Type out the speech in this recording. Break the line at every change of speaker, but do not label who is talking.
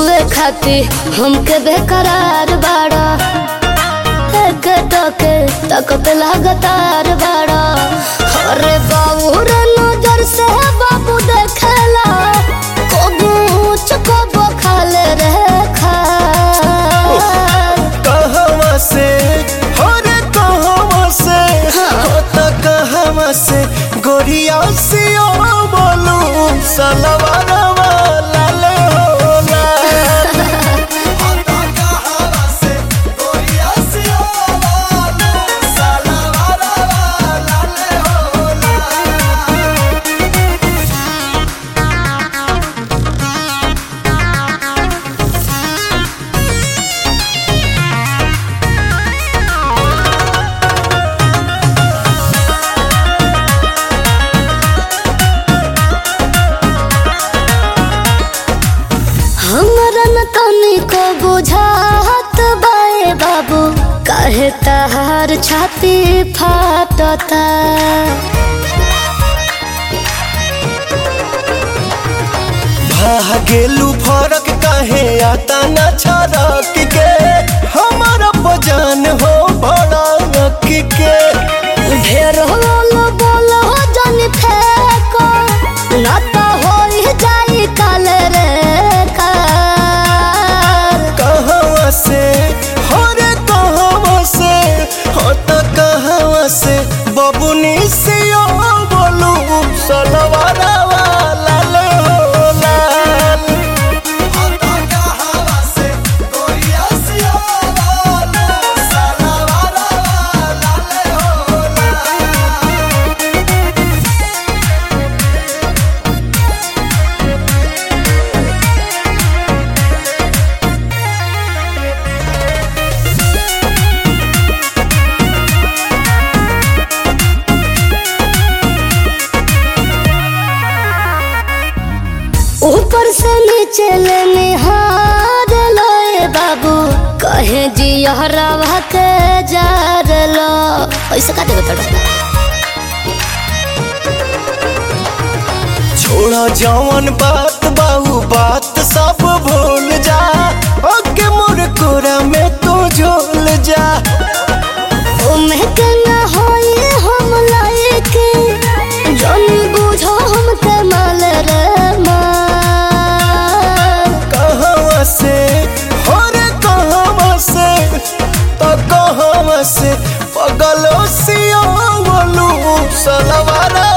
छुए खाती हमके बेकरार बाड़ा एक टके तकत लगातार बाड़ा अरे बाबू रे नजर से बाबू देखेला कबू चकबो खाले रे खा
कहवा से हो रे कहवा से हो त कहवा से गोरिया से ओ बोलू सलवारवा लाल हो लाल हो त कहवा से गोरिया से ओ बोलू सलवारवा लाल हो लाल
हमरा न तनिको बुझात बाए बाबू काहे तहार छाती फाटता
भागेलू फरक काहे आता न छरक के हमारा बजान हो भड़क के
ढेर होल बोल हो जन फेको न त होई जाई काल रे कार
कहवा से हो रे कहवा से हो त कहवा से बबुनी से ओ बोलू सलवारवा लाल हो लाल हो त कहवा से गोरिया से ओ बोलू सलवारवा लाल हो लाल
ऊपर से नीचे ले निहार लोए बाबू कहे जी हरावा के जार लो ऐसे का देवे तोड़ा
छोड़ा जवन बात बाहू बात सब भूल जा ओके मोर कोरा में तू झोल जा
ओमे के ना होई हम लायके जन बुझो हम के माल रे माल
कहवा से हो रे कहवा से तो कहवा से पगलो सिया बोलू सलवारा